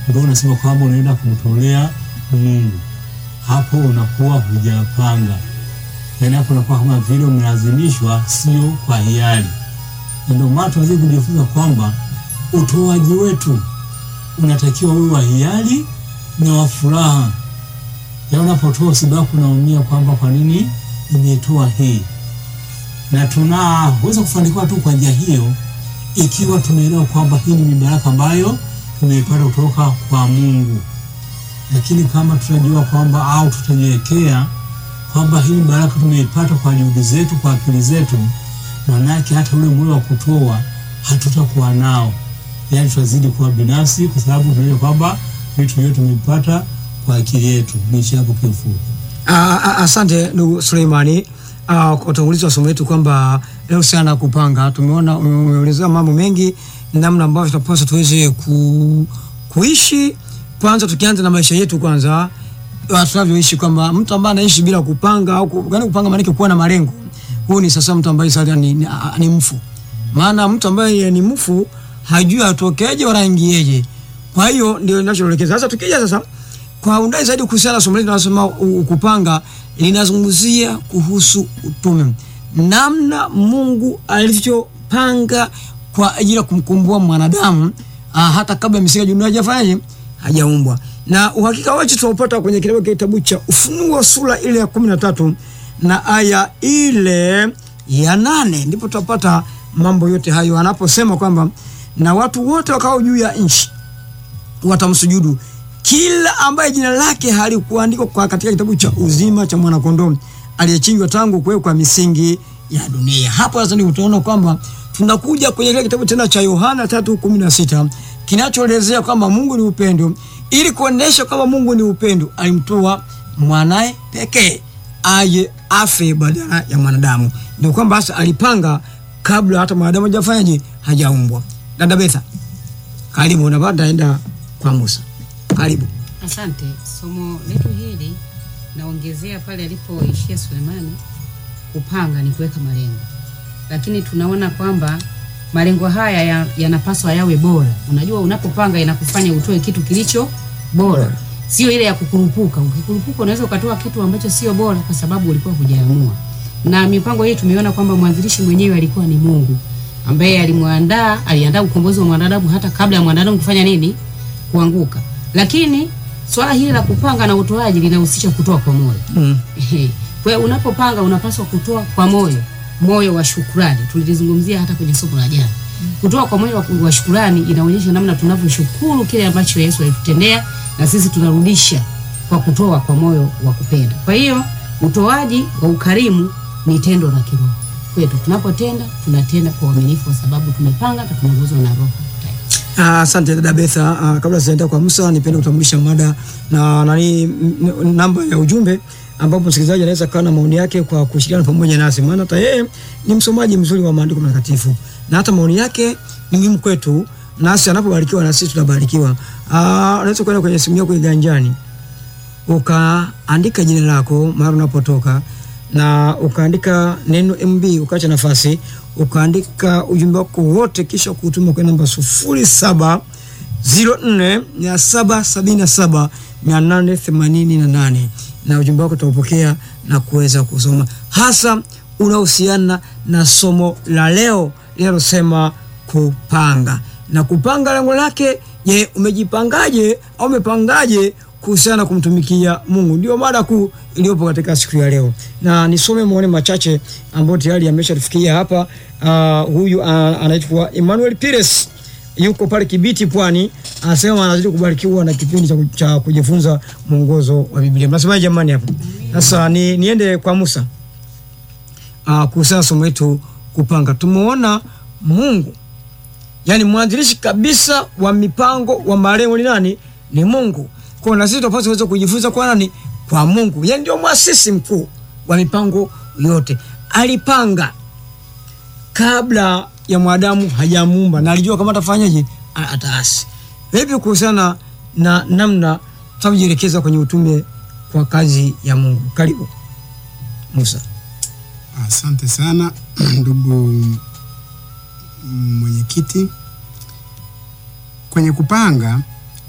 ndio unasema kwamba unaenda kumtolea Mungu, hapo unakuwa hujapanga, yaani hapo unakuwa kama vile umelazimishwa, sio kwa hiari. Na ndio maana tunaweza kujifunza kwamba utoaji wetu unatakiwa uwe wa hiari na wa furaha. Ya unapotoa usibaki unaumia kwamba kwa nini nimetoa hii, na tunaweza kufanikiwa tu kwa njia hiyo ikiwa tumeelewa kwamba hii ni mibaraka ambayo tumeipata kutoka kwa Mungu. Lakini kama tutajua kwamba au tutajiwekea kwamba hii baraka tumeipata kwa juhudi zetu, kwa akili zetu, maana yake hata ule moyo wa kutoa hatutakuwa nao, yaani tutazidi kuwa binafsi, kwa sababu tunajua kwamba vitu vyote tumevipata kwa akili yetu. Niishi hapo kiufupi. Ah, ah, Asante ndugu Suleimani ah, kwa utangulizi wa somo letu kwamba leo sana kupanga, tumeona umeelezea mambo mengi, namna ambavyo tunapaswa tuweze ku, kuishi. Kwanza tukianza na maisha yetu kwanza, ah, tunavyoishi kwamba mtu ambaye anaishi bila kupanga au ku- yaani kupanga maana yake kuwa na malengo, huyu ni sasa mtu ambaye sasa ni, ni, ah, ni mfu. Maana mtu ambaye ni mfu hajui atokeje wala ingieje. Kwa hiyo ndio ninachoelekeza. Sasa tukija sasa kwa undani zaidi kuhusiana na somo letu linalosema u- kupanga, linazungumzia kuhusu utume, namna Mungu alivyopanga kwa ajili ya kumkomboa mwanadamu ah, hata kabla misingi ya dunia hajafanyaje, hajaumbwa. Na uhakika wetu tunaupata kwenye kitabu kitabu cha Ufunuo sura ile ya kumi na tatu na aya ile ya nane ndipo tutapata mambo yote hayo anaposema kwamba na watu wote wakao juu ya nchi watamsujudu kila ambaye jina lake halikuandikwa kwa katika kitabu cha uzima cha mwanakondoo aliyechinjwa tangu kuwekwa misingi ya dunia. Hapo sasa ndio utaona kwamba tunakuja kwenye kile kitabu tena cha Yohana 3:16 kinachoelezea kwamba Mungu ni upendo. Ili kuonesha kwamba Mungu ni upendo, alimtoa mwanae pekee aje afe badala ya mwanadamu. Ndio kwamba sasa alipanga kabla hata mwanadamu hajafanyaje, hajaumbwa. Dada Betha, karibu na baada enda kwa Musa. Karibu. Asante. Somo letu hili naongezea pale alipoishia Sulemani. Kupanga ni kuweka malengo, lakini tunaona kwamba malengo haya ya- yanapaswa yawe bora. Unajua, unapopanga inakufanya utoe kitu kilicho bora, sio ile ya kukurupuka. Ukikurupuka unaweza ukatoa kitu ambacho sio bora, kwa sababu ulikuwa hujaamua. Na mipango hii tumeona kwamba mwanzilishi mwenyewe alikuwa ni Mungu ambaye alimwandaa, aliandaa ukombozi wa mwanadamu hata kabla ya mwanadamu kufanya nini, kuanguka. Lakini swala hili la kupanga na utoaji linahusisha kutoa kwa moyo. Mm. Ehe. Kwa hiyo unapopanga unapaswa kutoa kwa moyo, moyo wa shukrani. Tulizungumzia hata kwenye somo la jana. Kutoa kwa moyo wa, wa shukrani inaonyesha namna tunavyoshukuru kile ambacho Yesu alitutendea na sisi tunarudisha kwa kutoa kwa moyo wa kupenda. Kwa hiyo utoaji wa ukarimu ni tendo la kiroho kwetu. Tunapotenda tunatenda kwa uaminifu, kwa sababu tumepanga na tunaongozwa na Roho Mtakatifu. Ah, Asante dada Betha. Ah, kabla sijaenda kwa Musa, nipende kutambulisha mada na nani m- m- namba ya ujumbe ambapo msikilizaji anaweza kuwa na maoni yake kwa kushirikiana pamoja nasi, maana hata yeye ni msomaji mzuri wa maandiko matakatifu na hata maoni yake ni muhimu kwetu, nasi anapobarikiwa na sisi tunabarikiwa. Ah, unaweza kwenda kwenye simu yako iganjani ukaandika jina lako mahali unapotoka na ukaandika neno MB ukaacha nafasi ukaandika ujumbe wako wote kisha kutuma kwa namba sufuri saba ziro nne mia saba sabini na saba mia nane themanini na nane na ujumbe wako utaupokea na kuweza kusoma hasa unahusiana na somo la leo linalosema kupanga na kupanga lengo lake je umejipangaje au umepangaje kuhusiana na kumtumikia mungu ndio mada kuu iliyopo katika siku ya leo na nisome maoni machache ambayo tayari ameshatufikia hapa uh, huyu uh, anaitwa emmanuel pires yuko pale kibiti pwani anasema anazidi kubarikiwa na kipindi cha, ku- cha kujifunza mwongozo wa biblia mnasemaje jamani hapo sasa ni, niende kwa musa uh, kuhusiana na somo letu kupanga tumeona mungu yani mwanzilishi kabisa wa mipango wa malengo ni nani ni mungu kwa na sisi tunapaswa kuweza kujifunza kwa nani kwa mungu yani ndio mwasisi mkuu wa mipango yote alipanga kabla ya mwanadamu hajamuumba na alijua kama atafanyaje A- ataasi vipi kuhusiana na namna tunavyojielekeza kwenye utume kwa kazi ya mungu karibu musa Asante sana ndugu mwenyekiti. Kwenye kupanga